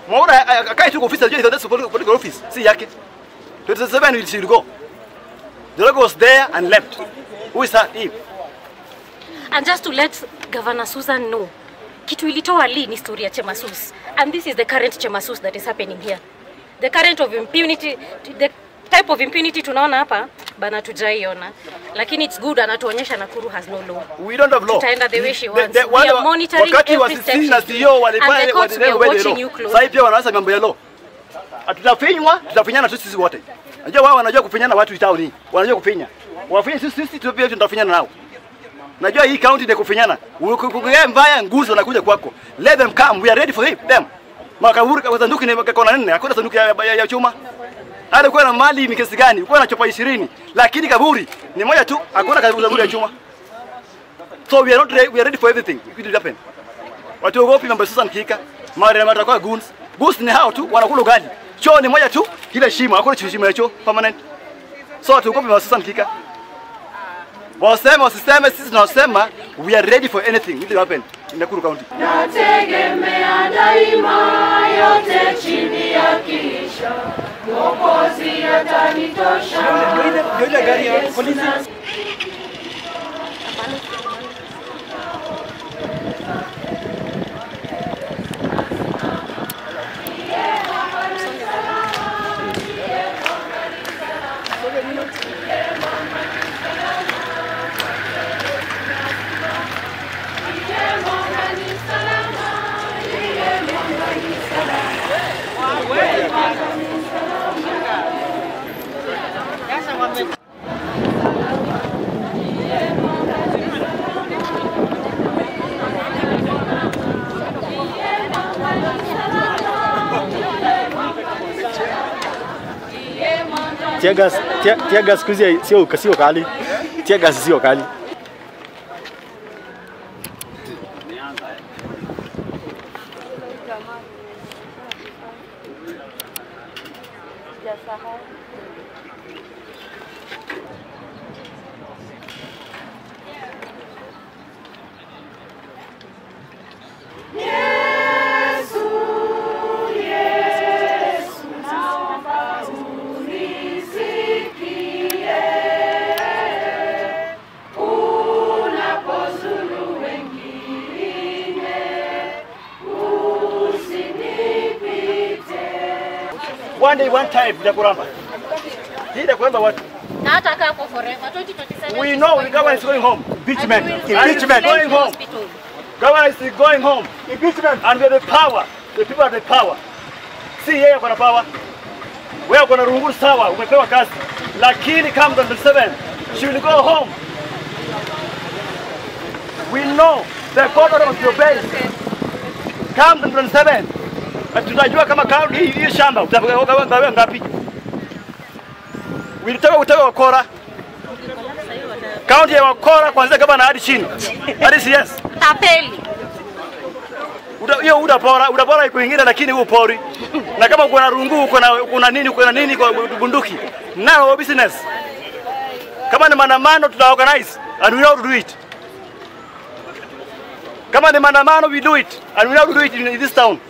Mwaura akae tu kwa ofisi ajue that's political, political office. Si yake. 27 will she go. Joroge was there and left. Who is that? Eve. And just to let Governor Susan know, kitu ilitoa Lee ni story ya Chemasus. And this is the current Chemasus that is happening here. The current of impunity, the type of impunity tunaona hapa bana tujaiona. Lakini it's good anatuonyesha Nakuru has no law. We don't have law. Tutaenda the way she The- wants. the- We wale are wa- monitoring wakati wa every step sisi na she CEO takes. walifanya And the courts, we are waliendelea watching law. you close. Sasa hivi pia wanaanza mambo ya law. Tutafinywa, tutafinyana tu sisi wote. Unajua wao wanajua kufinyana watu town hii. Wanajua kufinya. Wafinya sisi sisi tu pia tutafinyana nao. Najua hii county ni kufinyana. Ukikugia mbaya nguzo wanakuja kwako. Let them come. We are ready for him, them. Makaburi kwa sanduku ni kona nne, hakuna sanduku ya, ya, ya chuma. Hata kuwa na mali ni kiasi gani? Uko na chopa 20, lakini kaburi ni moja tu, hakuna kaburi ya chuma. So we are not ready, we are ready for everything. It will happen. Watu ogopi mambo ya Susan Kika. Mara matakuwa goons. Goons ni hao tu wanakula ugali. Choo ni moja tu, kile shimo, hakuna shimo ya choo permanent. So watu ogopi mambo ya Susan Kika. Waseme wasiseme, sisi tunasema we are ready for anything. It will happen in Nakuru County. Nategemea daima yote chini ya kisha Mwokozi atanitosha. Tiagas, tia, tiagas siku hizi sio sio kali. Tiagas sio kali. One day one time nitakuramba. Hii nitakuramba watu. Na hata kaa hapo forever 2027. We know the government is going home. Impeachment. And we will Impeachment. send Going to home. hospital. Government is going home. Impeachment. And we have the power. The people have the power. Si yeye ako na power. Wewe uko na rungu sawa, umepewa kazi. Lakini come the 27, she will go home. We know the court order must be obeyed. Come the 27. Na tutajua kama kaunti hii hii shamba utagawa ngapi. Wilitaka utaka wakora. Kaunti ya wakora kuanzia gavana hadi chini. Hadi CS. Tapeli. Uda- hiyo udapora udapora iko ingine lakini huu pori na kama uko na rungu uko na uko na nini uko na nini kwa bunduki now business kama ni maandamano tuta organize and we know how to do it kama ni maandamano we do it and we know how to do it in this town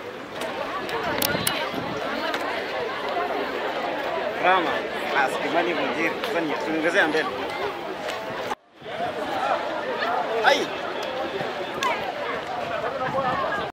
Rama, askimani mjiri, sasa niongezea mbele. Ai,